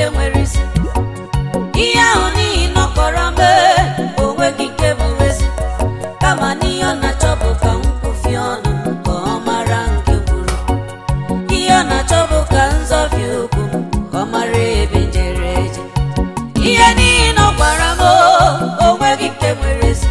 nwere isi ihe ahụ n'ihi nọkọrọ mee onweghị nke bụ ezi kama n'ihe ọ na-achọ bụ ka m kwụfie ọnụ m ka ọ mara nke kwuru ihe ọ na-achọ bụ ka nzọfie okwu m ka ọ mara ebe njere eje ihe n'ihi na ọ gwara m "Oo, onweghị nke nwere ezi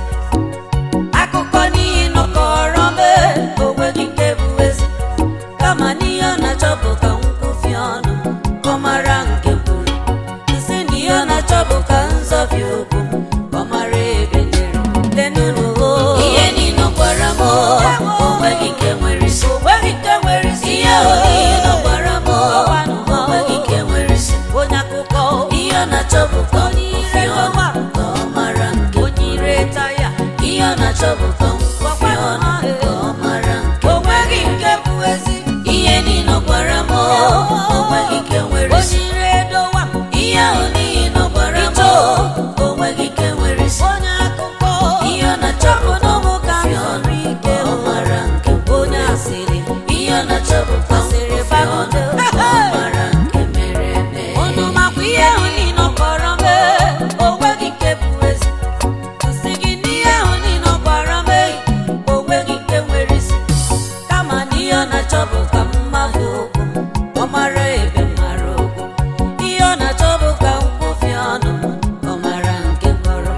akụkọ n'ihi nọkọrọ mee onweghị nke bụ ezi kama n'ihe ọ na-achọ bụ ka m kwụfie ọnụ m ka ọ mara nke kwuru isi na ihe ọ na-achọ bụ ka nzọfie okwu m ka ọ mara ebe njere lenụnụ o ihe niile ọ gwara m "Oo, onweghị nke nwere isi onweghị nke nwere isi ihe ahụ niile ọ gwara m "Oo, onweghị nke nwere isi onye akụkọ ihe ọ na-achọ bụ ka ọ kwụfie ọnụ ka ọ mara nke onye ire taya ihe ọ na-achọ bụ ka m kwụfie ọnụ ka ọ mara nke onweghị nke bụ ezi ihe niile ọ gwara m "Oo, onweghị nke nwere isi onye ire dowa ihe ahụ niile ọ gwara m "Oo, onweghị nke nwere isi onye akụkọ ihe ọ na-achọ bụ ka m kwụfie ọnụ ka ọ mara nke onye asịrị ihe ọ na-achọ bụ ka m kwụfie ọnụ ka ọ mara nke mere eme unu makwa ihe ahụ niile ọ kpọrọ mee onweghị nke bụ ezi nsị gị n'ihe ahụ niile ọ gwara m eyi onweghị nke nwere isi kama na ihe ọ na-achọ bụ ka m mafụ okwu m ọ mara ebe m mara okwu ihe ọ na-achọ bụ ka m kwụfie ọnụ m ọ mara nke kpọrọ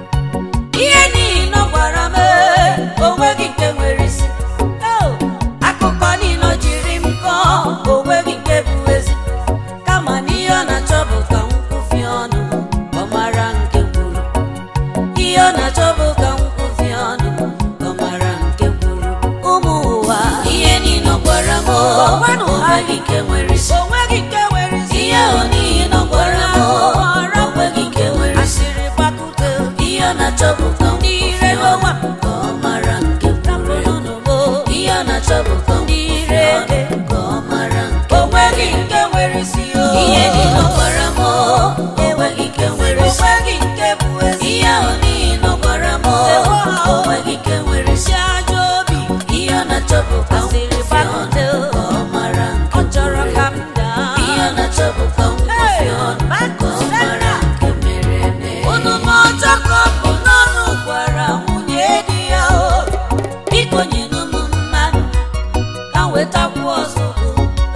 ihe niile ọ gwara m ee, onweghị nke nwere isi Oh, akụkọ niile ọ jiri m kọọ onweghị nke bụ ezi kama na ihe ọ na-achọ bụ ka m kwụfie ọnụ m ọ mara nke kwuru ihe ọ na-achọ bụ ka m kwụfie ọnụ m ọ mara nke kwuru ụmụ ụwa ihe niile ọ gwara m "Oo, onweghị nke nwere isi onweghị nke nwere isi ihe ahụ niile ọ gwara m "Oo, onweghị nke nwere isi asịrị gbakute ihe ọ na-achọ bụ ka m kwụfie ọnụ ka ọ mara nke kwuru ihe ọ na-achọ bụ ka m kwụfie ọnụ ka ọ mara nke onweghị nke nwere isi ihe niile ọ gwara m "Oo, onweghị nke nwere isi onweghị nke bụ ezi ihe ahụ niile ọ gwara m "Oo, onweghị nke nwere isi ajọ obi ihe ọ na-achọ bụ ka m kwụfie ọnụ ka ọ mara nke ọ chọrọ ka m daa ihe ọ na-achọ bụ ka m kwụfie ọnụ ka ọ mara nke mere eme unu ma ọjọọ ka ọ bụ n'ọnụ gwara nwunye di ya o biko nyenu m mmadụ ka m wetakwu ọzọgbo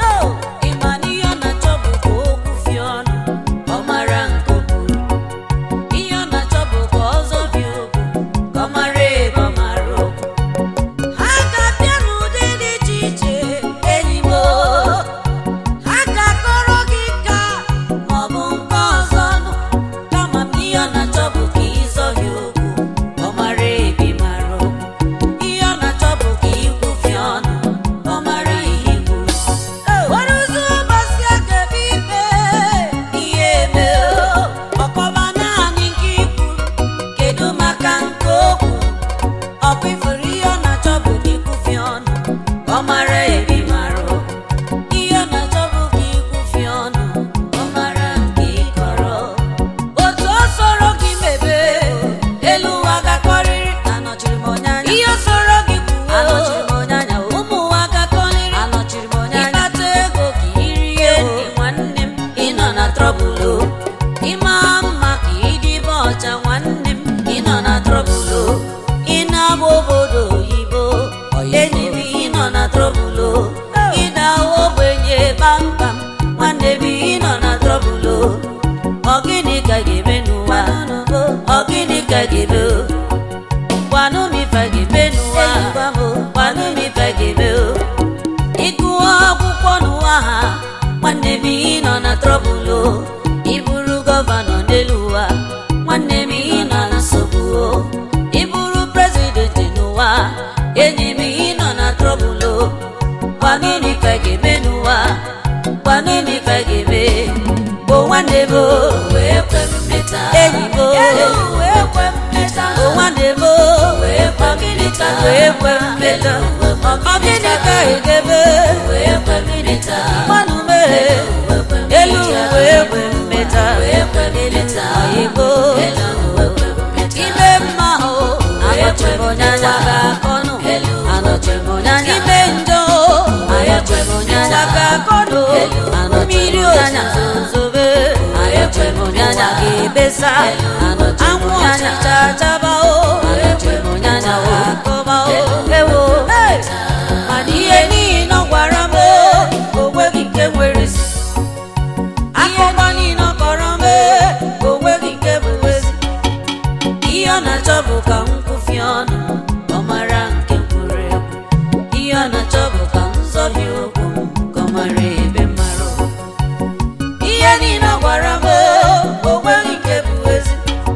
ịma na ihe ọ na-achọ bụ ka o kwụfie ọnụ ọ mara nke o kwuru ihe ọ na-achọ bụ ka ọzọ bie okwu ka ọ mara ebe ọ mara okwu ha ga-abịa n'ụdị dị iche iche enyi m o. ha ga-akọrọ gị ka ma ọ bụ nke ọzọ nụ kama m ihe ọ na-achọ bụ ka ịzọhie okwu ka ọ mara ebe ị mara okwu ihe ọ na-achọ bụ ka ịkwụfie ọnụ ka ọ mara ihe i kwuru were ụzọ ụbọchị a ga-ebe ikpe ihe eme o. ọkọba naanị nke i kwuru kedu maka nke okwu ọkwa ifuru ihe ọ na-achọ bụ ka ịkwụfie ọnụ ka ọ mara ebe ị mara okwu ihe ọ na-achọ bụ ka ịkwụfie ọnụ ka ọ mara nke ị kọrọ otu o soro gị mebe elu ụwa gakọrịrị anọchiri m onye anya ihe o soro gị kwuo anọchiri m onye anya ụmụ ụwa gakọrịrị anọchiri m onye anya ịkpata ego ka irie nri nwanne m ịnọ na trọbụl o ịma mma ka ịdịbe ọcha nwanne m ịnọ na trọbụl o ị na-agba obodo oyibo enyi m ịnọ na trọbụl o ịda ogbenye kpamkpam nwanne m ịnọ na trọbụl o ọ gịnị ka ga-eme n'ụwa ọ gịnị ka ga-eme o gwanụ m ife ga-eme n'ụwa gwanụ m ife ga-eme o ịgụọ akwụkwọ n'ụwa ha nwanne m ị nọ na trọbụl o ịbụrụ gọvanọ n'elu ụwa nwanne m ị nọ na nsogbu o ịbụrụ prezidenti n'ụwa enyi m ị nọ na trọbụl o gwanụ m ife ga-eme n'ụwa gwanụ m ife ga-eme bụ nwanne m o wee kwe m meta enyi m o wee kwe m meta bụ nwanne m o wee kwe m meta wee kwe m meta ọ gịnị ka ị ga-eme wee kwe m meta mmanụ mee elu wee kwe m meta wee kwe m meta oyibo ime mma o anọchiri m onye anya ga-akọnụ anọchiri m onye anya ime njọ o anọchiri m onye anya ga-akọnụ mmiri anya zozobe na-ebesa anwụ ọchịcha chaba o nyanya o kọba o ewo mana ihe niile ọ gwara m o nweghị nke nwere isi akụkọ niile ọ kọrọ m o nweghị nke bụ ezi ihe ọ na-achọ bụ ka m kwụfie ọnụ ọ mara nke kwuru ekwu ihe ọ na-achọ bụ ka m zọbi okwu m ka ọ mara ebe mara okwu ihe niile ọ gwara m o nweghị nke bụ ezi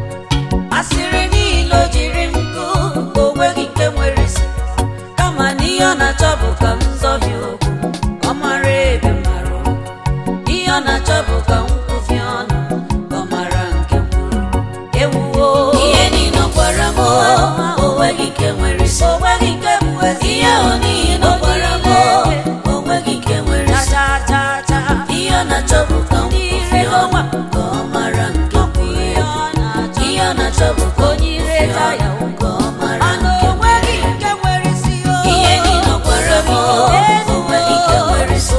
asịrị niile o jiri m kụ o nweghị nke nwere isi kama na ihe ọ na-achọ bụ ka m zọbi okwu ka ọ mara ebe mara okwu ihe ọ na-achọ bụ ka m kwụfie ọnụ ka ọ mara nke kwuru ewuwo ihe niile ọ gwara m o nweghị nke nwere isi o nweghị nke bụ ezi ihe ahụ niile ọ gwara m o nweghị nke nwere isi ihe ọ na-achọ bụ ka m kwụfie ọnwa ka ọ mara nke kwuru ya ihe ọ na-achọ bụ ka onye ire ya ka ọ mara nke kwuru ihe niile ọ gwara m o nweghị nke nwere isi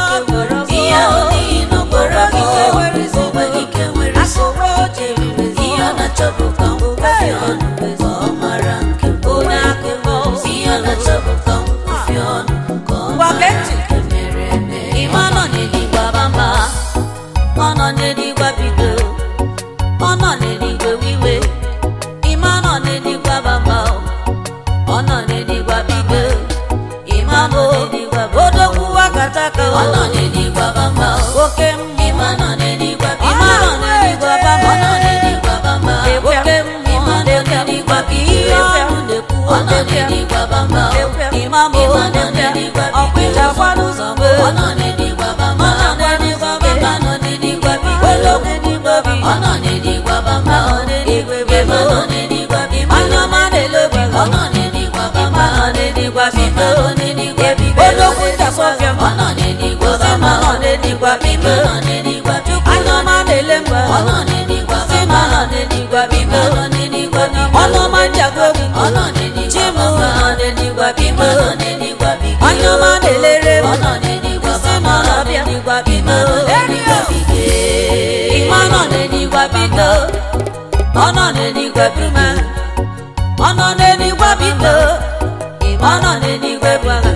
ihe ahụ niile ọ gwara m o nweghị nke nwere isi ihe ọ na-achọ bụ ka m kwụfie ọnụ ka ọ mara nke kwuru ya ihe ọ na-achọ bụ ka m kwụfie ọnụ ka ọ mara nke mere eme ịma nọ n'eluigwe abamba ọ nọ n'eluigwe bido ọ nọ n'eluigwe wiwe ịma nọ n'eluigwe abamba ọ nọ n'eluigwe bido ịma nọ n'eluigwe odogwu wakataka ọ nọ n'eluigwe abamba oke mmụọ ịma nọ n'eluigwe ịma nọ n'eluigwe abamba ọ nọ n'eluigwe abamba oke mmụọ ịma nọ n'eluigwe ihe ọnụ na-ekwu ọ nọ n'eluigwe abamba ịma mụ ịma nọ n'eluigwe ọkpịchakwa n'ụzọ mgbe ọ nọ n'eluigwe abamba ọ nọ n'eluigwe abamba ọ nọ n'eluigwe bido olokwu n'igwe bi ọ nọ n'eluigwe abamba ọ n'eluigwe ịma nọ n'eluigwe bido anya ọma na-elobi ọ nọ n'eluigwe abamba ọ n'eluigwe bido ọ n'eluigwe bido olokwu ntasọfịa ọ nọ n'eluigwe abamba ọ n'eluigwe bido ọ n'eluigwe chukwu anya ọma na-ele mgbe ọ nọ n'eluigwe abamba ọ nọ n'eluigwe bido ọ n'eluigwe bido ọnụ ọma njago obi ọ nọ n'eluigwe chimu ọ nọ n'eluigwe bido ọ n'eluigwe bido anya ọma na-elere m ọ nọ n'eluigwe abamba ọ nọ n'eluigwe bido ọ n'eluigwe bido ịma nọ n'eluigwe bido ọ nọ n'eluigwe bido ọ nọ n'eluigwe bido ịma nọ n'eluigwe bido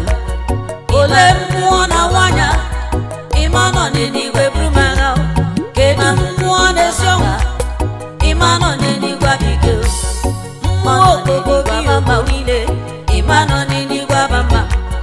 ole mmụọ na nwanya ịma nọ n'eluigwe brumagha kedu mmụọ na-esi ọnwa ịma nọ n'eluigwe bido mmụọ okpoko bamba niile ịma nọ n'eluigwe bamba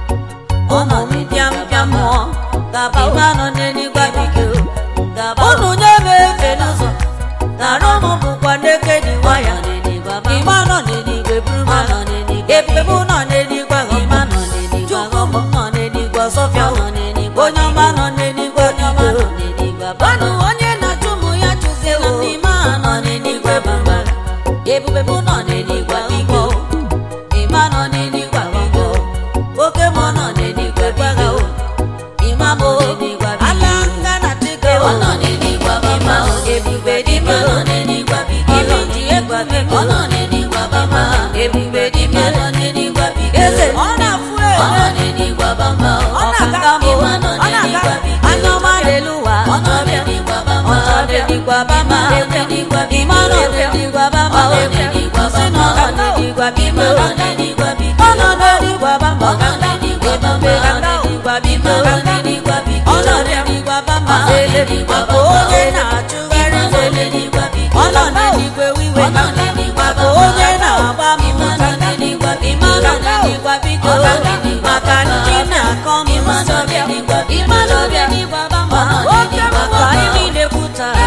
ụmụ mpịa mpịa mmụọ gaba ịma nọ n'eluigwe bido unu nye m efe n'ụzọ nara ụmụ bụkwa n'eke dị waya ịma nọ n'eluigwe brumagha ebube nọ n'eluigwe ịma nọ n'eluigwe chukwu m nọ n'eluigwe sọfịa onye ọma nọ n'eluigwe bido ọnụ onye na-achụ ụmụ ya chụzie na n'ime a nọ n'eluigwe bamba ebube bụ nọ n'eluigwe bigo ịma nọ n'eluigwe bigo oke mụ nọ n'eluigwe bigo ịma bụ ala nga na tike ọ nọ n'eluigwe bamba ebube dịbe nọ n'eluigwe bigo ibi ji egwe bigo ọ nọ n'eluigwe bamba ebube dịbe nọ n'eluigwe bigo eze ọ na-afụ ọ nọ n'eluigwe bamba ọ na-aga mbụ ọ na-aga anya ọma n'elu ụwa ọ nọ n'eluigwe bamba ọ nọ n'eluigwe bamba ịma nọ n'eluigwe bamba ọ n'eluigwe bamba ọ nọ n'eluigwe bibo ọ nọ n'eluigwe bibo ọ nọ n'eluigwe bamba ọ nọ n'eluigwe bamba ọ n'eluigwe bibo ọ n'eluigwe bibo ọ nọ n'eluigwe bamba ọ n'eluigwe bamba onye na-achụgharị n'eluigwe bibo ọ nọ n'eluigwe wiwe ọ nọ n'eluigwe bamba onye na-agba mmụọ nọ n'eluigwe bibo ọ nọ n'eluigwe bibo maka ndị na-akọ mmụọ nsọ bịa ịma n'ọbịa n'igwe bamba oke mmụọ anyị niile kwutara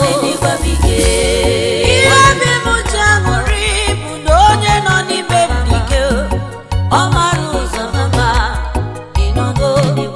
ihe obi m ji aṅụrị bụ na onye nọ n'ime m dike ọ mara ụzọ mama ịnọgo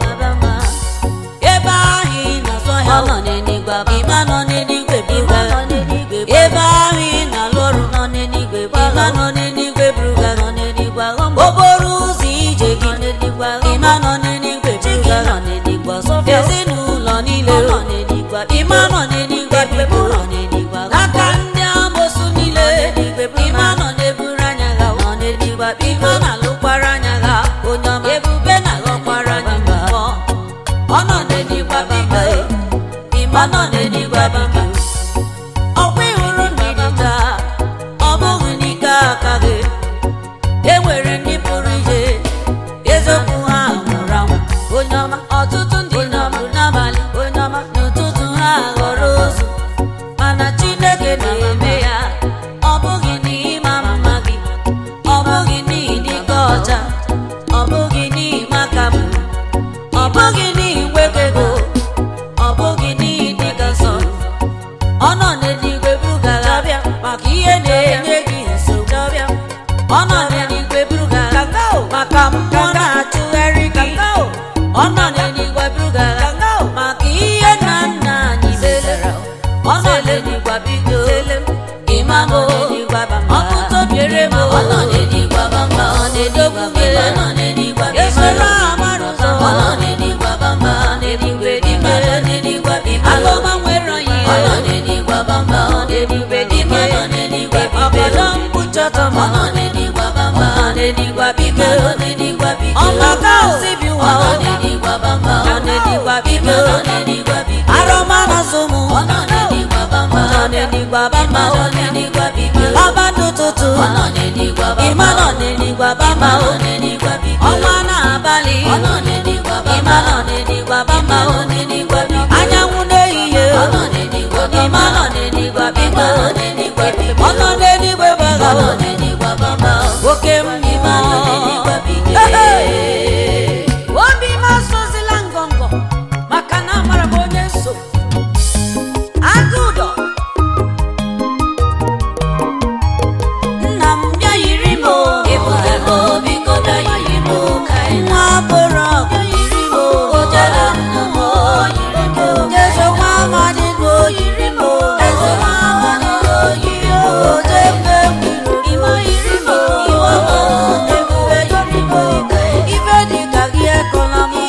ebe ahụ ị na-azọ ya ịma nọ n'eluigwe biga ebe ahụ ị na-alụ ọrụ nọ n'eluigwe ịma nọ n'eluigwe buga okporo ụzọ ije gị ịma nọ n'eluigwe buga ezinụlọ niile ịma nọ n'eluigwe biga n'aka ndị amosu niile ịma nọ n'eburu anya ha ịma na-alụkwara anya ha onye ọma ebube na-alụkwara anya ha ọ nọ n'eluigwe biga ịma nọ n'eluigwe biga ọkwa maka mmụọ na-atụgharị gị ọ nọ n'eluigwe buga maka ihe nna nna anyị mesara ọ nọ n'eluigwe bido ịmamo ọkụkọ biere m ọ nọ n'eluigwe bamba ọ na-edogbu m esoro amara ụzọ ọ nọ n'eluigwe bamba n'eluigwe dime alụma nwere onye ọ nọ n'eluigwe bamba ọ n'eluigwe dime ọbọdọ mkpuchọtọ m ọ nọ n'eluigwe bamba ọ n'eluigwe bime ọmaka osi bi ụwa ọ n'eluigwe bamba ọ n'eluigwe bime arọma na zụmụ ọ nọ n'eluigwe bamba ọ n'eluigwe bamba ọ n'eluigwe bime ọba n'ụtụtụ ọ nọ n'eluigwe bamba ịma nọ n'eluigwe bamba ọ n'eluigwe bime ọnwa na-abalị ọ nọ n'eluigwe bamba ịma nọ n'eluigwe bamba ọ n'eluigwe bime anyanwụ n'ehihie ọ nọ n'eluigwe bamba ịma nọ n'eluigwe bime ọ n'eluigwe bime ọ nọ n'eluigwe baga ọ nọ n'eluigwe bamba oke mmụọ obi m asozila ngọngọ maka na amara m onye so aka ụdọ nna m bịa yiri m nwa bụrụ ọgụ yiri m ojere nna m jezo nwa amadi go yiri m eze nwa amadi go yiri m oje mgbe kwuru ime yiri m iwe m ebube yiri m ife dị ka gị ekọla m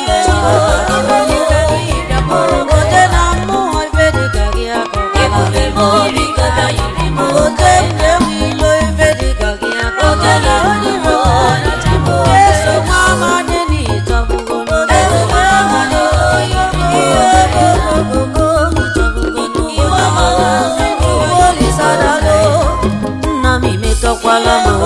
oje na mmụọ ife dị ka gị akọla m oje mgbe wilo ife dị ka gị akọla m eso nwa amadi n'ịtọgbugo m eze nwa amadi ihe ogogogo iwe m olisadalo nna m imetọkwala m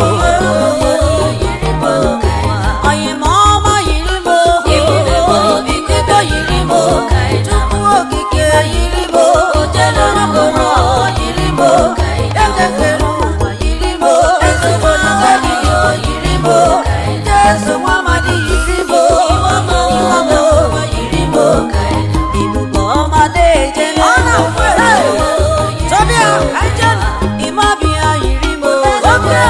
onye ma ọma yiri m biko yiri m tupu okike yiri m ojelorogoro yiri m ekekere ụwa yiri m ezebonagadi yiri m jesu nwamadi yiri m iwamo yiri m ibubo ọma na-eje tobia kajen imabia yiri m oke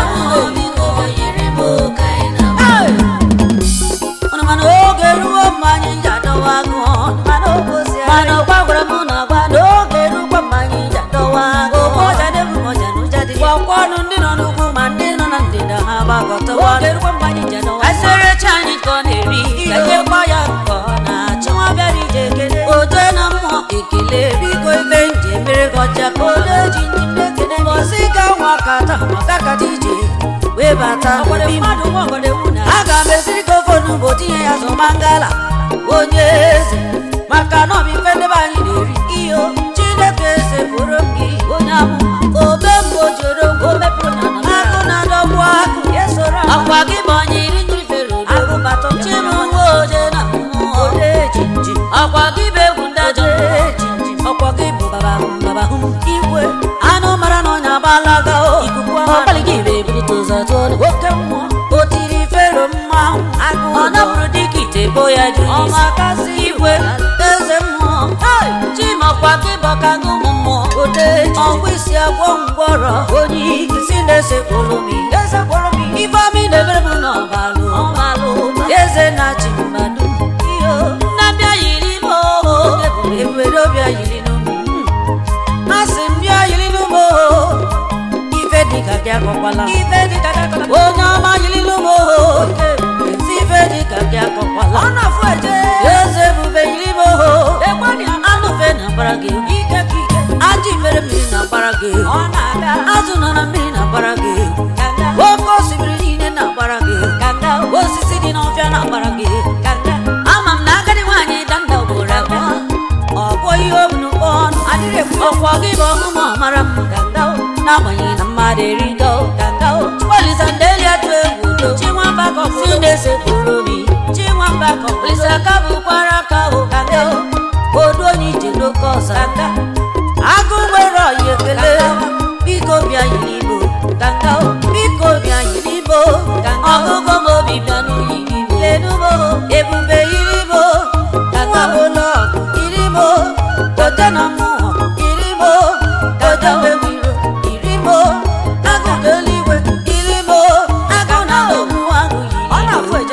Unu mana oge ruo mgbe anyị ji adọwa agụọ mana ọgwa gwara m na agwa n'oge rukwa mgbe anyị ji adọwa agụọ gwakwa ọnụ ndị nọ n'ugwu ma ndị nọ na ndịda ha gbakọtawa eserecha anyị ka ọ na-eri kenyekwa ya nke ọ na-achọ nwa bịara ije ekele oje na mmụọ ekele biko ife nje mere ka ọcha ka ode ji ndị m ekele ngozi ka nwa kata maka kata ije wee bata n'obi m aga m esiri ka ofe onugbo tinye ya zụ mangala onye eze maka na ọbụ ife ndebe anyị na-eri iyo chineke eze bụrụ m gị onye amụma obe mgbe o joro agụ na-adọgbu agụ akwa gị bụ onye iri ndị fere odo chinụwa oje na mmụọ akwa gị bụ egwu ndajọ ọkwa gị bụ babahụ igwe anụ mara na ọnya agbalaga o ọkpali gị bụ ebulite ụzọ tụọ oke mmụọ o tiri fero mmanwụ ọ napụrụ dịka ite bo ya ju ọmakasị igwe eze mmụọ chimakwa gị bọka gị ụmụ mmụọ ọgwụ isi agwọ ngwọrọ onye isi na-esekpụrụ m ifeọmị na-emere m n'ọbalụ eze na chi mmadụ nnabịa yiri m ebere ọbịa yiri n'ụmụ asị m bịa yiri n'ụmụ ife dịka gị akọkwala onye ọma yiri n'ụmụ si ife dịka gị akọkwala eze ebube yiri m anụfe na gbara gị ajị mere mmiri na gbara gị azụ nọ na mmiri na gbara gị oke osimiri niile na gbara gị osisi dị n'ọfịa na gbara gị ama m na agadi nwaanyị danda ugboro abụọ ọ bụ ihe obunukpo ọnụ ọkwa gị bụ ọmụmụ ọmara m n'agbanyeghị na mmadụ erigo olisandelia tụ egwu do si na-esekpụrụ obi olisaka bụkwara aka ụkaka odu onye ije n'oke ọzọ agụ nwere ọya ekele biko bịa yiri igbo biko bịa yiri igbo ọgụgụ m obi bịa n'uyi lenumo ebube yiri igbo nwabụlọ yiri igbo ote na mmụọ yiri igbo ote wewiro yiri igbo agụ n'eluigwe yiri igbo agụ na ogbu agụ yiri igbo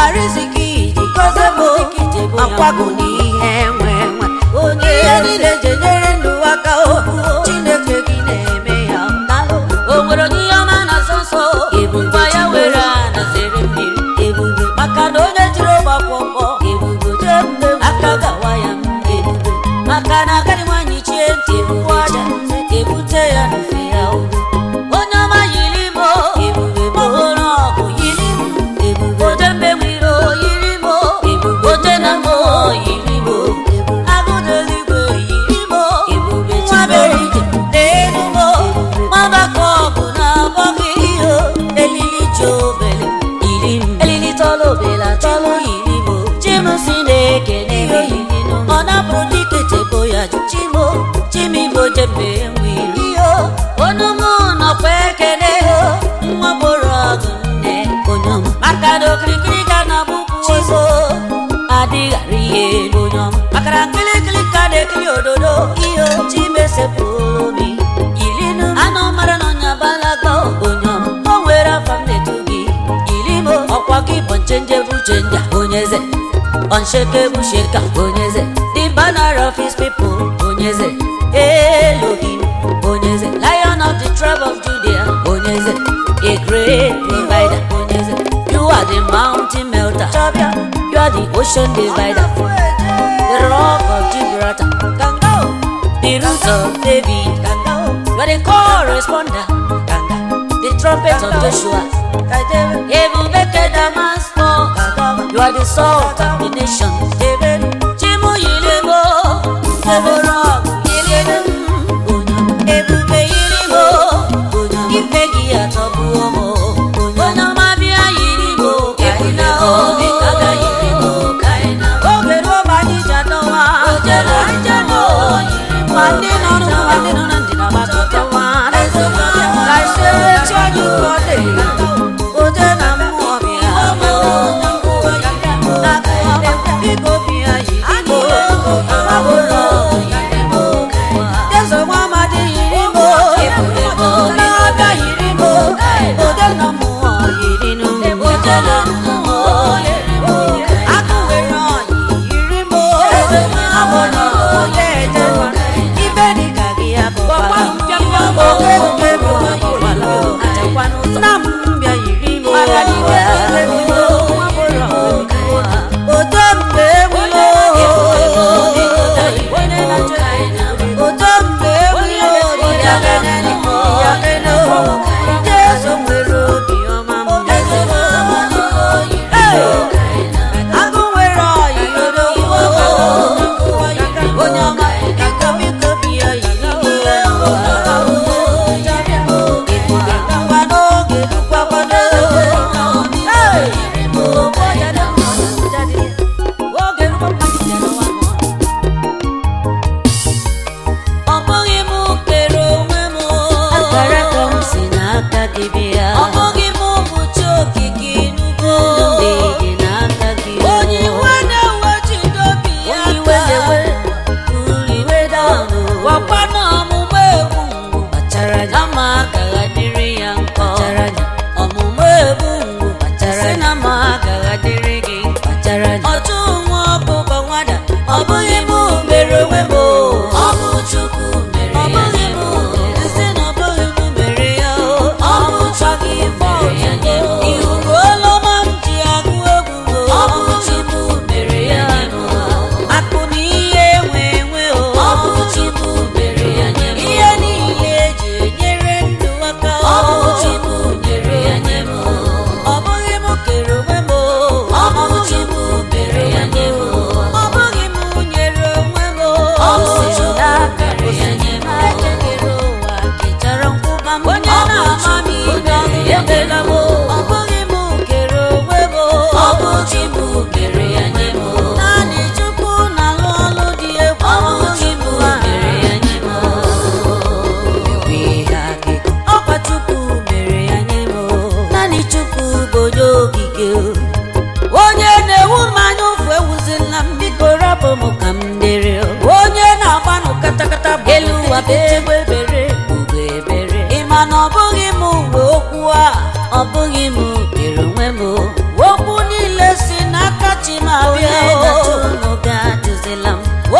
ariziki jikoze bụ akwago n'ihe nwe nwe onye ihe niile jenyere ndụ aka o chineke gị na-eme ya o nwere onye ihe ọma na nso nso ngwa ya were anazere mmiri ebube maka na onye jiri ọgbakọ mkpọ ebube jee mgbe aka gawa ya ebube maka na agadi nwaanyị chie ntị ebube aja ebute ya n'ofe ya ugwu onye ọma yiri m o ebube bụrụ ọgụ yiri m ebube oje mgbe nwere o yiri m o ebube oje na m o yiri m o agụdo eluigwe yiri m o ebube nwabere ije n'elu m o mabaka ọgụ na abọ gị ihe elili ji obele yiri m elili tọrọ obele atọrọ yiri m o chim si na-ekene gị yiri m ọ napụrụ dike chebo ya jụ chimo chimigbo jembe nwiri o onye mụ nọkwa ekene o nwa gboro ọgụ nne onye ọma maka na okirikiri ga na bụkwu chizo adịghara ihe onye ọma makara nkịlịkịlị ka na-ekiri ododo ihe chimesepụrụ obi yirinu anụ mara na ọnya balaga onye ọma o nwere afa m na-etu gị yirimo ọkwa gị bụ nchenje bụ chenja onye eze unshakable shaker onyeze the banner of his people onyeze Elohim onyeze lion of the tribe of Judah onyeze a great provider onyeze you are the mountain melter you are the ocean divider the rock of Gibraltar the root of David you are the corresponder the trumpet of Joshua ebube Damascus you are the salt of the nation chimu yilimo eboro yilimo ebube yilimo ife gị atọgbu ọmụ onye ọma bịa yirimo kaina obi kaga yirimo kaina oge ruo ma anyị ji adọwa ojere njemo ma ndị nọ n'ụwa ma ndị nọ na ndịna gbakọtawa ka isere chi anyị ụkọ dị oje na mmụọ bịa biko bịa yirimo abụrụ yirimo Jesu nwa amadi yirimo n'aka yirimo ode na mmụọ yirinu ode na mmụọ yirimo akụ were ọyị yirimo abụrụ ode eje ibe dịka gị abụkwala oke oke bụ nna m bịa yirimo odo mgbe ewulo odo mgbe ewulo Jesu nwere obi ọma agụ nwere ọyị odogwu onye ọma biko biko bịa yiri ngwa n'oge dukwakwado oge ọ bụghị m kere onwe m akara ka m si n'aka gị bịa ọ bụghị m bụ chi okike inugo ndị dị n'aka gị onye iwe na-ewe jidobi ya iwe na-ewe iwe daunụ gwakwa na ọmụmụ egwu mgbu kpachara anya ama agaghị dịrị ya nkọ kpachara anya ọmụmụ egwu mgbu kpachara anya si na ma agaghị dịrị gị kpachara anya ọjụ nwa ọbụba nwada ọ bụghị m mere onwe m o. ọ bụ chukwu mere ya ọ bụghị m isi na ọ bụghị m mere ya o. ọ bụ chukwu mere ya nye m ihugo olọma m ji agụ egwu o. ọ bụ chukwu mere ya nye m akụ na ihe enwe enwe o. ọ bụ chukwu mere ya nye m ihe niile eji enyere ndụ aka o. ọ bụ chukwu mere ya nye m ọ bụghị m kere onwe m o. ọ bụ chukwu mere ya nye m ọ bụghị m nyere onwe m o. ọ bụ chukwu mere ya nye m ekekere ụwa kechara nkwụba m onye na-ama m ihe ebela m o. ọ bụghị m kere onwe m o. ọ bụ chukwu mere ya nye m naanị chukwu na-alụ ọlụ dị egwu ọ bụ chukwu mere ya nye m ọkwa chukwu mere ya nye m naanị chukwu bụ onye ogige onye na-ewu mmanya ụfụ ewuzila m biko rapụ m ka m dere onye na-agbanụ katakata bụ elu ụwa bụ egbe ebere ugbo ebere ịma na ọ bụghị m uwe okwu a ọ bụghị m kere onwe m okwu niile si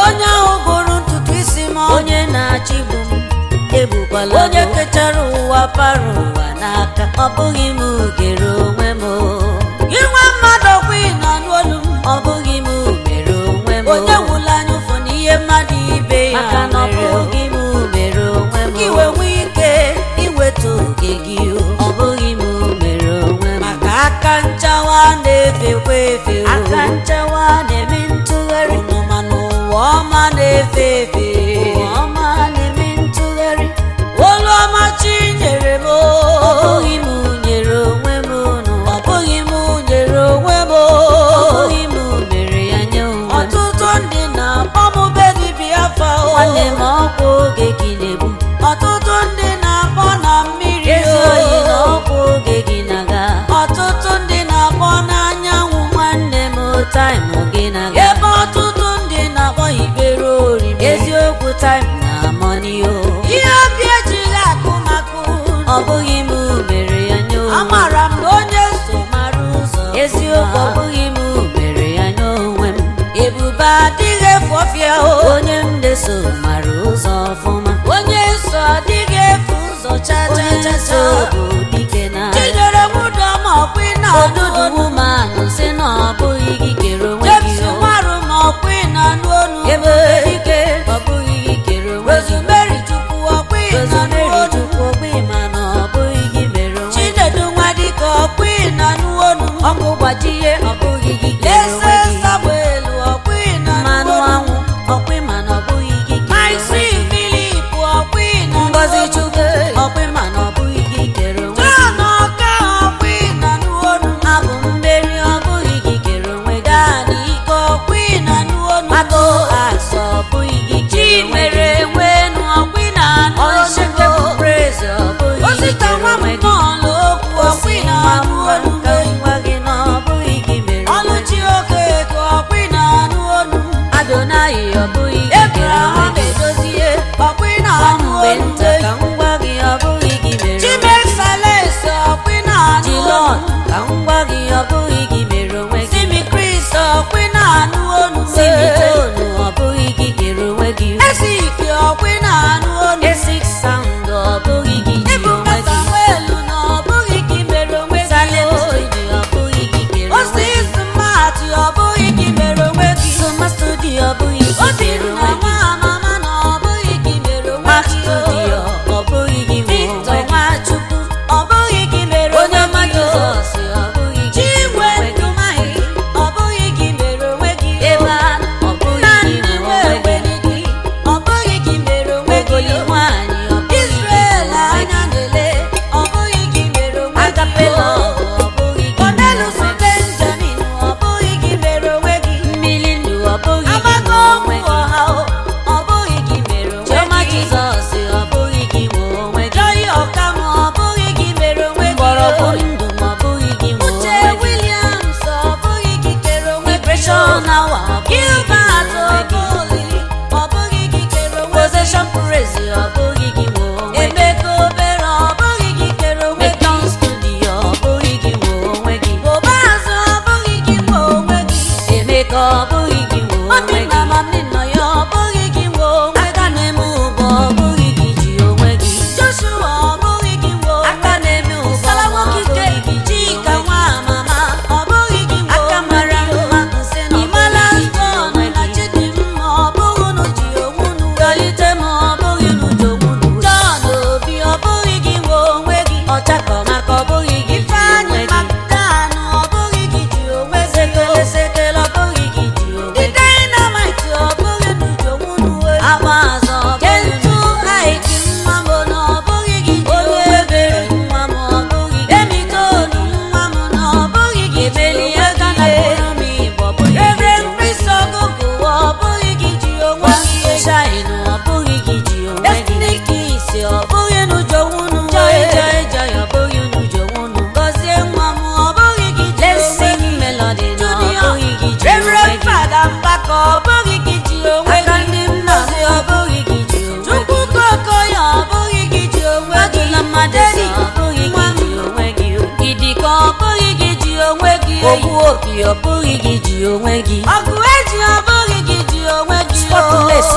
onye ahụ gụrụ ntutu isi m ọnụ. onye na-achịgbu m egbukwala onye m. kechara ụwa para ụwa n'aka ọ bụghị m gere onwe m o. gị nwa mmadụ ọkwa ị nọ n'olu m ọ bụghị m mere onwe m o. onye gwụla anya ụfụ n'ihe mmadụ ibe ya maka na ọ mere o. bụghị m mere onwe m Ka o. iwe nwee ike iweta oge gị o. ọ bụghị m mere onwe m maka aka nchawa na-efekwa efe o. aka nchawa na-eme ntụgharị unu ma n'ụwa ọma na-efe efe ụwa ọma na-eme ntụgharị olu ọma chi nyere m o. ọ bụghị m nyere onwe m unu ọ bụghị m nyere onwe m o. ọ bụghị m mere ya nye onwe m ọtụtụ ndị na-akpọ m be dibịa afa o. nwanne m ọkwa oge gị na-egbu ọtụtụ ndị na-akpọ na mmiri ezi o. oyi na ọkwa oge gị na-aga ọtụtụ ndị na-akpọ n'anyanwụ nwanne m taịmụ gị na-aga ebe ọtụtụ ndị na-akpọ ikpere oriri eziokwu taịmụ na mọni o ihe obi ejighị akụ maka unu. ọ bụghị m mere ya nye onwe m amara m na onye so mara ụzọ eziokwu ọ bụghị m mere ya nye onwe m ebube adịghị efu ọfịa o onye m na-eso mara ụzọ ọfụma onye so adịghị efu ụzọ cha cha onye cha nso cha bụ dike na chinyere mụdọma ọkwa ị odudu na-anụ womanụ si na ọ bụghị gị kere onwe James gị o. marụ ma ọkwa ị na-anụ onu ebe dike ọ bụghị gị kere onwe gị Rosemary Chukwu ọkwa ị na-anụ Rosemary onu Chukwu ogbe ma na ọ bụghị gị mere onwe gị Chinedu Nwadike ọkwa ị na-anụ onu ọkụ gbajie ọ bụghị gị kere Eze onwe gị Samuel ọkwa ị mmanụ na-anụ onu anwụ ọkwe ma na ọ bụghị gị kere Maịsị onwe gị Filip ọkwa ị na-anụ Ngozi onu Chukwu ọkwe ma na ọ bụghị gị kere onwe gị John Ọka ọkwa ị na-anụ onu abụ mmeri ọ bụghị gị kere onwe gị Dani Ike ọkwa ị na-anụ onu Mato asọ ọ bụghị gị kere onwe Chimere gị Enwenu ọkwa ị na-anụ onu Unshakable praise ọ bụghị gị Osita kere nwa onwe gị mmụọ okwu ọkwa ị na-anụ onu ka ngwa gị na ọ bụghị gị mere onwe Ọlụchi gị oke ego ọkwa ị na-anụ onu Adonai ọ bụghị gị kere onwe Abraham gị edozie ọkwa ị Nwa na-anụ mgbe onu nta ka ngwa gị ọ bụghị gị mere onwe gị Chimexales ọkwa ị na-anụ Jilọn onu ka ngwa gị ọ bụghị gị mere onwe gị Simi Chris ọkwa ị na-anụ onu Simitonu ọ bụghị gị kere onwe gị Esiki ọkwa ị na-anụ onu Esik sound ọ bụghị gị ji Ebuka onwe gị Samuel na ọ bụghị gị mere onwe gị Salem o. studio ọ bụghị gị kere onwe Osi gị Smart ọ bụghị gị mere onwe gị Soma studio ọ bụghị gị Obi kere na onwe gị nwa amama na ọ bụghị gị mere onwe Max gị o. studio ọ bụghị gị nwe Victor onwe gị Nwachukwu ọ bụghị gị mere Onye onwe ọma gị o. Jizọs ọ bụghị gị Chinwe kere onwe gị Ndumahi ọ bụghị gị mere onwe gị o. Ebe anụ ọ bụghị Nnamdi gị nwe onwe gị Nweweligi ọ bụghị gị mere onwe gị Ogoli o. nwaanyị ọ bụghị gị Israel mere onwe anya gị na-ele ọ bụghị gị mere onwe gị Agapela o. ọ bụghị gị mere Cornelius onwe gị Benjamin ọ bụghị gị mere onwe gị Mmiri ndụ ọ bụghị gị Agbako nwe onwe ọgwụ gị ọha o, ọ bụghị gị mere onwe Chioma gị Jizọs ọ bụghị gị nwe onwe gị Joy Ọkam ọ bụghị gị mere onwe gị Mgbọrọgwụ o. ndụ ma ọ bụghị gị nwe Uche onwe gị Williams ọ bụghị gị kere onwe gị o. Depression hour ọ bụghị gị nwe Gilbert onwe gị Okoli ọ bụghị gị kere onwe gị Possession praise ọ bụghị gị nwe onwe gị Emeka Obere ọ bụghị gị kere onwe gị Meton studio ọ bụghị gị nwe onwe gị Obaazụ ọ bụghị gị nwe onwe gị Emeka ọ bụghị gị nwe onwe Obi gị na Mamnino ya ọ bụghị gị nwe onwe Aka na-eme ụbọ ọ bụghị gị ji onwe gị Joshua ọ bụghị gị nwe onwe Aka na-eme ụbọ Sala ọ Nwokike bụghị gị ji Chika onwe nwa gị mama ọ bụghị gị nwe Aka onwe mara gị o. mma nsị na ọ Imala bụghị gị ji Stone onwe na gị Chidimma ọ bụghị unu ji onwe unu wee. Tolite m ọ bụghị n'udo nwunu John Obi ọ bụghị gị nwe onwe gị Ọchakọ maka ọ bụghị gị ji Ifeanyị onwe gị Magdan ọ bụghị gị ji onwe gị Sekele sekele ọ bụghị gị ji onwe The gị Dynamite ọ bụghị unu ji onwe unu wee. Agba azọ ọ bụghị Kentu n'udo Aiki nwa m na ọ bụghị gị ji Onye onwe gị ebere nwa m ọ bụghị gị Emitoolu nwa m na ọ bụghị gị ji Emeli onwe aka gị na yee. bụrụ m ịbọ ọ bụghị gị ji Reverend onwe Chris gị Ogogo ọ bụghị gị ji onwe gị yee. Shine ọ bụghị gị ji onwe gị Destiny Kiss ọ bụghị unu ji onwe unu Joy wee. joy joy ọ bụghị n'udo nwunu Gọzie nwa m ọ bụghị gị ji Let's onwe sing gị melody na ọ Junior, bụghị gị ji onwe Reverend gị Fada Mbaka ọ bụghị gị ji onwe Aka gị ndị mmazi ọ bụghị gị ji onwe gị Chukwu Kokoya ọ bụghị gị ji onwe gị Adụla mmadụ eze ọ bụghị gị ji onwe gị Idika ọ bụghị gị ji onwe gị Ogbu opi ọ bụghị gị ji onwe gị Ọgụ eji ọ bụghị gị ji onwe gị Spọtụ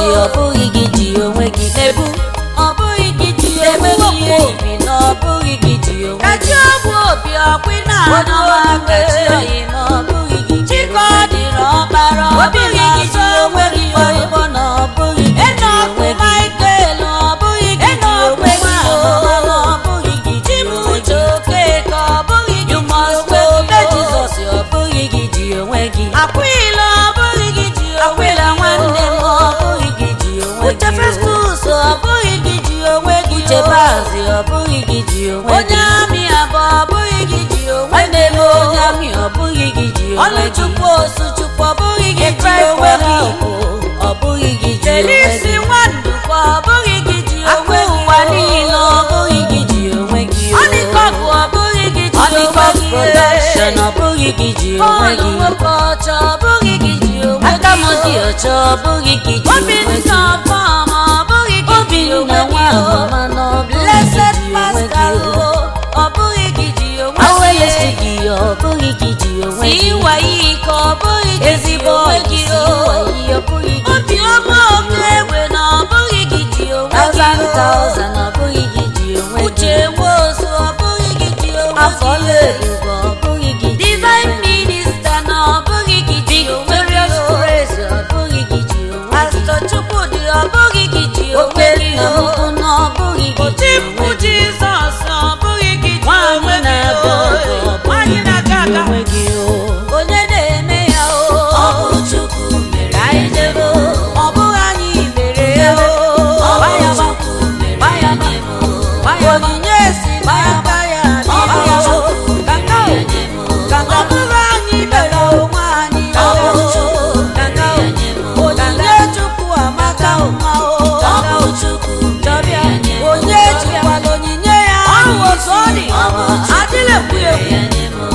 ji ọ bụghị gị ji onwe gị Nebu, ọ bụghị gị ji onwe Nebu gị okwu obi na ọ bụghị gị ji onwe gị kachi ọgwụ obi ọkwị na onye anụ ọma ọgwụ kachi oyi na ọ bụghị gị ji chika ọ onwe gị dịrị ọkpara obi obi na-asọ gị ji onwe onwe gị gị oyigbo na ọ bụghị gị ji Enọkụ onwe gị Michael ọ bụghị gị ji Enọkụ onwe gị Nwaamama na ọ bụghị gị ji Chimuche onwe gị Okeke ọ bụghị gị You ji must onwe obey gị Jesus ọ bụghị gị ji onwe gị Akwịla ọ bụghị gị ji onwe Akwịla gị nwanne m ọ bụghị gị ji onwe Uche gị Festus ọ bụghị gị ji onwe gị Uche Baazị ọ bụghị gị ji onwe onye gị amị abụ ọ bụghị gị ji onwe nwanne gị m onye amị ọ bụghị gị ji onwe gị Ọlụchukwu Osuchukwu ọ bụghị gị ji Christ onwe for gị help ọ bụghị gị ji onwe Felisi gị Nwandukwa ọ bụghị gị ji akụ onwe gị ụwa niile ọ bụghị gị ji onwe gị Ọnịkọgụ ọ bụghị gị ji onwe Honeycomb gị production ọ bụghị gị ji onwe Bọọlụ gị nwoke ọcha ọ bụghị gị ji onwe aka m dị gị ọcha ọ bụghị gị ji onwe Obinna gị Ọfọm ọ bụghị gị ji Obinna onwe nwa gị mama na ọ bụghị gị Blessed ji onwe gị Pascal o, ọ bụghị gị ji onwe awelesi gị ọ bụghị gị ji onwe si gị wayi ka ọ bụghị gị ji ezigbo onwe ọyị gị si o wayi ọ bụghị gị ji obiọma onwe oke gị egbe na ọ bụghị gị ji onwe gị thousand o thousand ọ bụghị gị ji onwe gị uche nwosu ọ bụghị gị ji onwe afọ gị lebugo ọ bụghị gị ji divine minister na ọ bụghị gị ji onwe gị victorious o praise ọ bụghị gị ji onwe gị pastọ chukwudị ọ bụghị gị ji onwe oke gị nna m o ukwu na ọ bụghị gị ji otimkpu onwe gị jizọs ọ bụghị gị ji onwe nwaanyị gị na-aga aga ọ o nwaanyị bụghị gị na-aga ji aga onwe gị o onye na-eme ya o ọ bụ Chukwu mere ka anyị jebe o ọ bụghị anyị mere ya o ọ bụ Gbaya gba, Chukwu mere gbaya gba, nye m gbaya gba. onyinye si n'aka ya ọ bụ bịa o Chukwu kaka o mere nye m kaka ọ bụghị anyị mere onwe anyị ọ o bụ Chukwu kaka o mere nye m onyinye chukwu amaka ụma o ọ kaka bụ o Chukwu chọbịa mere nye m onye jikwala onyinye ya Ọ bụ otu ọ dị ọ bụ Chukwu adịla ekwu mere ekwu ya nye m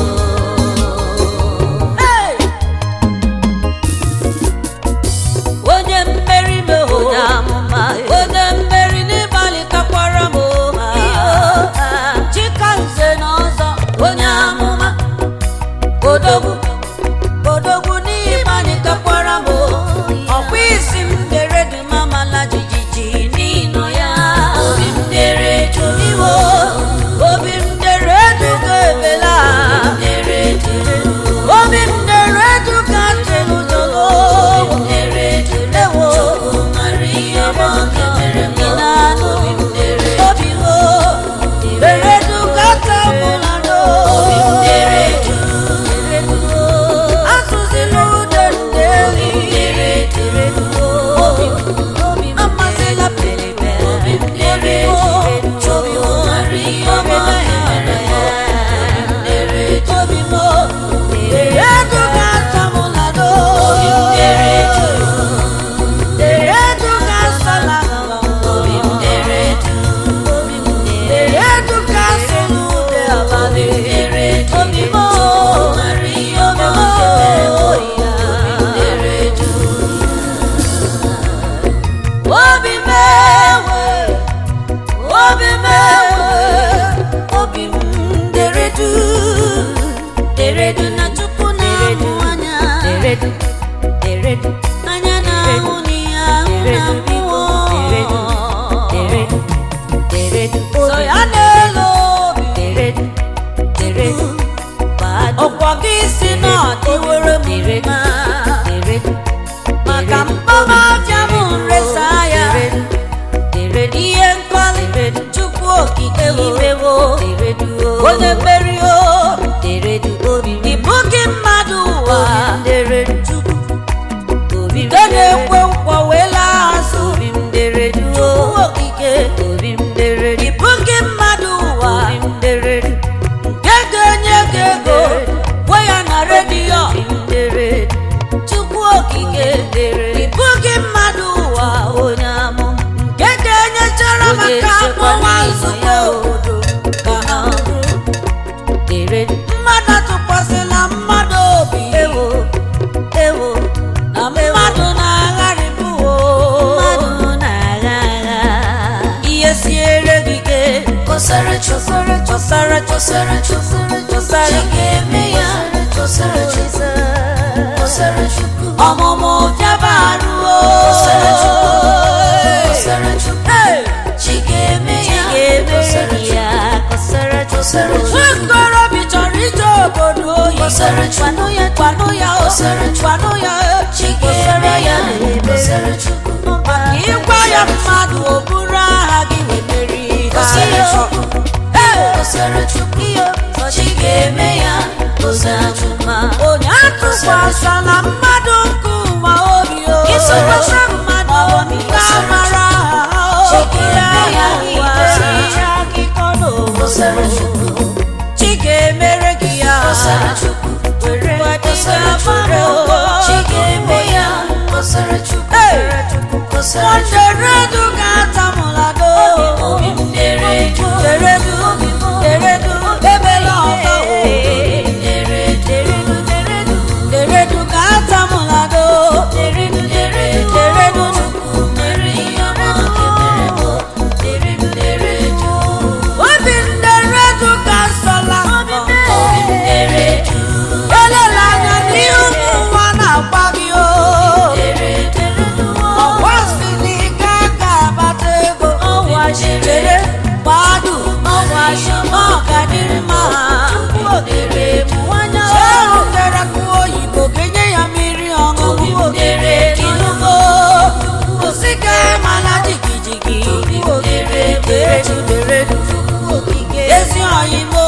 Hey! onye mmeri m onye amụma onye mmeri n'ịgbalị takwara m chika nze na ọzọ onye amụma odogwu odogwu n'ịgbalị takwara m ọkwa isi m dere dị mamala jijiji n'ịnọ ya obi m dere jụụ iwo obi m dere eduga ebela dere jụụ obi m dere eduga ntịlụ jolo dere jụụ ewo Chukwu mara ihe ọma nke mere m ị na-anụ obi m dere obi wo dere eduga tabụla do obi m dere jụụ asụzila ude ndeli dere jụụ obi obi amasịla pelebe obi m dere jụụ Chukwu mara ihe ọma nke mere m obi m dere jụụ obi mo dere eduga tabụla do obi m dere jụụ dere eduga sala obi m dere jụụ dere eduga selu ude abalị dere jụụ obi mo Chukwu mara ihe ọma nke mere m obi m dere jụụ obi mewe obi mewe obi m deredu deredu na chukwu na-ahụ anya deredu deredu anya na-ahụ n'ihe ahụ na mmụọ deredu deredu so ya na-elo obi deredu deredu badu ọkwa gị si na ọ dịwere m mma deredu maka mkpọba aja m nresa ya deredu ihe mkpali chukwu okike imewo deredu onye mmeri o deredu obi m ịbụ gị mmadụ ụwa deredu chukwu obi m nke na-ekwe nkwa wee laa azụ obi m deredu chukwu okike obi m deredu ịbụ gị mmadụ ụwa obi m deredu nke ga-enye gị ego gwe ya na redio obi m deredu chukwu okike ịbụ gị mmadụ ụwa onye amụma nke ga-enyechara Onye maka nchekwa akpọwa n'ihi nzukọ ya. obodo ka ha bụrụ deredu mmadụ atụkwasịla mmadụ obi ewo ewo na mmadụ na-agharịbụ o mmadụ na-agha agha ihe siere gị ike kọsara chọsara chọsara chọsara chọsara chọsara chi ga-eme ya chọsara chọsara chukwu ọmụmụ bịaba arụo Kọsara Chukwu. Kosara Chukwu. gwanụ ya gwanụ ya o Kosara Chukwu. gwanụ ya o Chi ga-eme ya kosara Chukwu maka ịgwa ya mmadụ o buru aha gị wee meri ihe Kosara ahụ. Chukwu Ee, kosara Chukwu Chi ga-eme ya kosara Chukwu onye atụkwasịla mmadụ nke ụwa obi o Ịsọrọ mmadụ obi Chukwu. ga-amara aha o Chike eme ya ụwa kosara ihe akụkọ n'obodo. kosara Chukwu chi ga-emere gị ya kosara Chukwu were kosara Chukwu Chi ga-eme ya kosara Chukwu kosara Chukwu Nderedu ga-atamụlado obi m na-eredu Deredu, deredu, ebela ọfa o na-eredu Deredu ga-atamụlado Deredu deredu Deredu Chukwu mere ihe ọma kemere m Deredu deredu obi nderedu ga-asọla obi m na-eredu elela anya n'ihe ụmụ ụwa na-agba gị o Deredu ọgwa si na ị ga-abata ego ọwa chere gbadu ọ ga-adịrị mma cherutere kụ oyibo kenye ya mmiri ọṅụṅụ inugo osike mana jigijigi deredu deredu ezi oyimo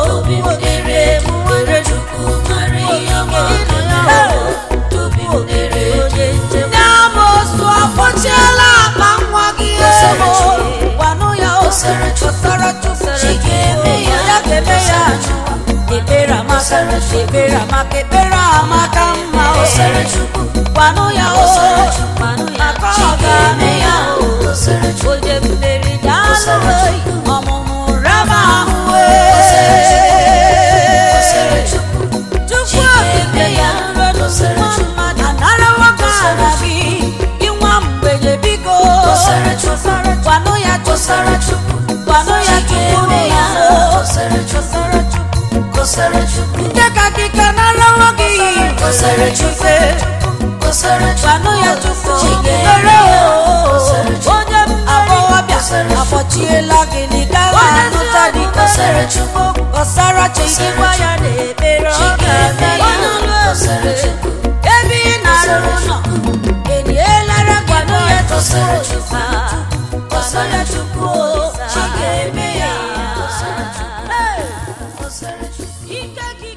n'amosu afọchiela akpa nwa gị ego gwanụ ya Kosara Chukwu. kosara chukwu Chi ga-eme ya. ya ga-eme ya ekpere amaka ekpere amaka ekpere amaka mma o Kosara Chukwu gwanụ ya o Kosara Chukwu. maka Chi ọ ga-eme ga-eme ya ya o Kosara Chukwu onye mmeri Kosara daalụ Chukwu. ọmụmụ raba ahụ Kosara wee Chukwu Chukwu Chi ga-eme ya. okike Kosara nwa Chukwu. mmadụ anara nwoke ara gị gị nwa mgbenye biko Kosara Chukwu. gwanụ ya Kosara Chukwu gwanụ ya Chi ga-eme ya Kosara Kosara Chukwu Kosara Chukwu ndị ka gị ka nara nwoke iyi Kosara Chukwu Kosara Chukwu gwanụ ya Chukwu Chi ga-eme mere ya o Kosara Chukwu onye agbọghọbịa Kosara Chukwu. akpọchiela gị na ị gaghị anụta dị Kosara Chukwu kọsara chi gwa ya na ekpere ọ Chi ga-eme ga-eme ya onye ọlụ Kosara ebube Chukwu ebe ị na-arụ ụlọ enyelara gwanụ ya Kosara Chukwu Chukwu kọsara Chukwu Chi ga-eme ya Hey! Kosara Chukwu ike gị